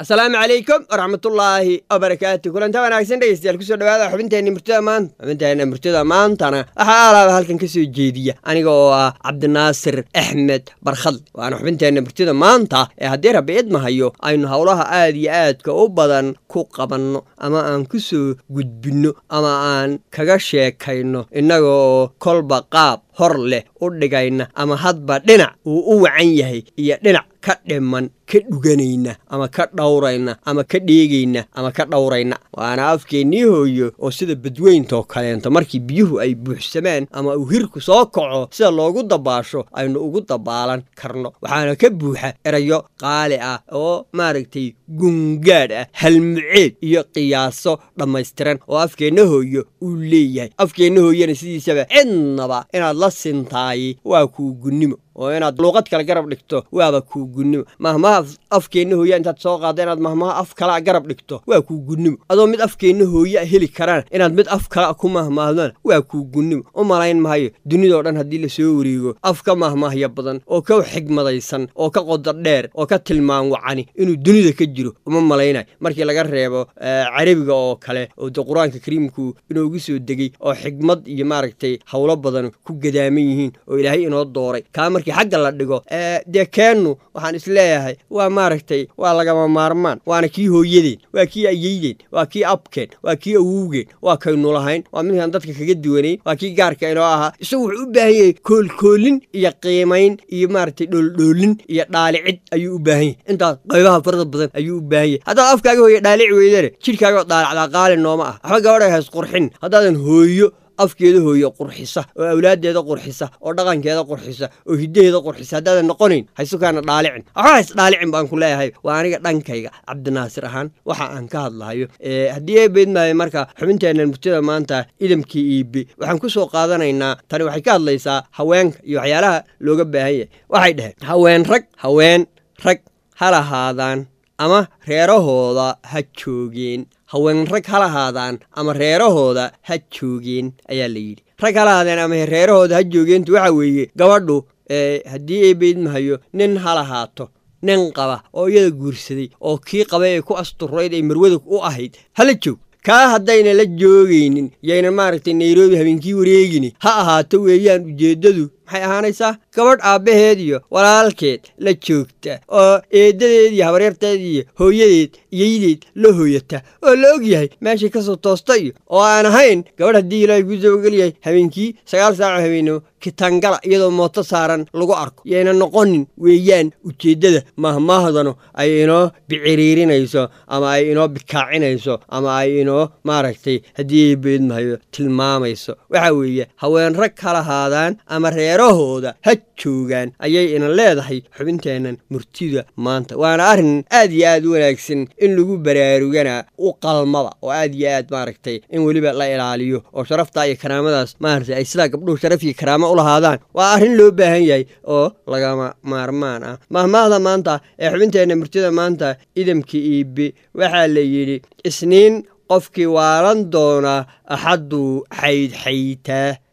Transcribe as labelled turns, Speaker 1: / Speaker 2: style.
Speaker 1: asalaamu calaykum waraxmatullaahi wabarakaatu kulanta wanaagsan dhegeystayaal kusoo dhawaada xubinteenna murtida maanta xubinteenna murtida maantana waxaa alaaba halkan ka soo jeediya aniga oo ah cabdinaasir axmed barkhadle waana xubinteenna murtida maanta ee haddii rabbi idmahayo aynu howlaha aad iyo aadka u badan ku qabanno ama aan ku soo gudbinno ama aan kaga sheekayno innaga oo kolba qaab hor leh u dhigayna ama hadba dhinac uu u wacan yahay iyo dhinac ka dhiman ka dhuganayna ama ka dhowrayna ama ka dheegayna ama ka dhowrayna waana afkeennii hooyo oo sida badweyntoo kaleento markii biyuhu ay buuxsamaan ama uu hirku soo kaco sida loogu dabaasho aynu ugu dabaalan karno waxaana ka buuxa erayo qaali ah oo maaragtay gungaadh ah halmuceed iyo qiyaaso dhammaystiran oo afkeenna hooyo uu leeyahay afkeenna hooyana sidiisaba cidnaba inaad la sintaayey waa kuu gunnimo oo inaad luuqad kale garab dhigto waaba kuu gunnimo mahmaha afkeenna hooya intaad soo qaadda inaad mahmaha af kalea garab dhigto waa kuu gunnimo adoo mid afkeenna hooyaa heli karaan inaad mid af kala ku mahmaahdaan waa kuu gunnimo u malayn mahayo dunidao dhan haddii lasoo wareego af ka mahmaahya badan oo ka xigmadaysan oo ka qodo dheer oo ka tilmaan wacani inuu dunida ka jiro uma malaynayo markii laga reebo carabiga oo kale oo de qur-aanka kariimku inoogu soo degay oo xigmad iyo maaragtay howlo badan ku gadaaman yihiin oo ilaahay inoo dooray markii xagga la dhigo dee keennu waxaan isleeyahay waa maaragtay waa lagama maarmaan waana kii hooyadeen waa kii ayeydeen waa kii abkeen waa kii awowgeen waa kaynu lahayn waa midkaan dadka kaga duwanayn waa kii gaarka inoo ahaa isagu wuxuu u baahan yahay koolkoolin iyo qiimayn iyo maaragtay dhooldhoolin iyo dhaalicid ayuu u baahan yahay intaas qaybaha farada badan ayuu u baahan yahay haddaad afkaaga hooye dhaalici weydane jidhkaagao dhaalacdaa qaali nooma ah waxba gabadha hays qurxin haddaadan hooyo afkeeda hooyo qurxisa oo awlaaddeeda qurxisa oo dhaqankeeda qurxisa oo hiddaheeda qurxisa haddaadan noqonayn haysukaana dhaalicin waxba hays dhaalicin baan ku leeyahay waa aniga dhankayga cabdinaasir ahaan waxa aan ka hadlahayo haddii ay beydmaayo marka xubinteennan murtida maanta idamkii iibe waxaan ku soo qaadanaynaa tani waxay ka hadlaysaa haweenka iyo waxyaalaha looga baahan yahay waxay dhaheen haween rag haween rag ha lahaadaan ama reerahooda ha joogeen haween rag ha lahaadaan ama reerahooda ha joogeen ayaa la yidhi rag ha lahaadeen ama reerahooda ha joogeentu waxa weeye gabadhu haddii ay beydmahayo nin ha lahaato nin qaba oo iyada guursaday oo kii qaba ee ku asturayd ay marwada u ahayd hala joog kaa haddayna la joogaynin yayna maaragtay nairobi habeenkii wareegini ha ahaato weeyaan ujeeddadu maxay ahaanaysaa gabadh aabbaheed iyo walaalkeed la joogta oo eeddadeed iyo habaryarteed iyo hooyadeed iyaydeed la hooyata oo la og yahay meeshay ka soo toosta iyo oo aan ahayn gabadh haddii ilaahay kuu sabageliyahay habeenkii sagaal saaco habeenimo kitangala iyadoo mooto saaran lagu arko yayna noqonin weeyaan ujeeddada mahmaahdanu ay inoo biciriirinayso ama ay inoo bikaacinayso ama ay inoo maaragtay haddii ay beedmahayo tilmaamayso waxa weeye haween rag ka lahaadaan ama reerahooda ha joogaan ayay ina leedahay xubinteennan murtida maanta waana arrin aad iyo aad u wanaagsan in lagu baraarugana u qalmada oo aad iyo aad maaragtay in weliba la ilaaliyo oo sharaftaa iyo karaamadaas maaragtay ay sidaa gabdhuhu sharaf iyo karaamo u lahaadaan waa arrin loo baahan yahay oo lagama maarmaan ah mahmaahda maanta ee xubinteenna murtida maanta idamka iibe waxaa la yidhi isniin qofkii waalan doonaa axadduu xaydxaytaa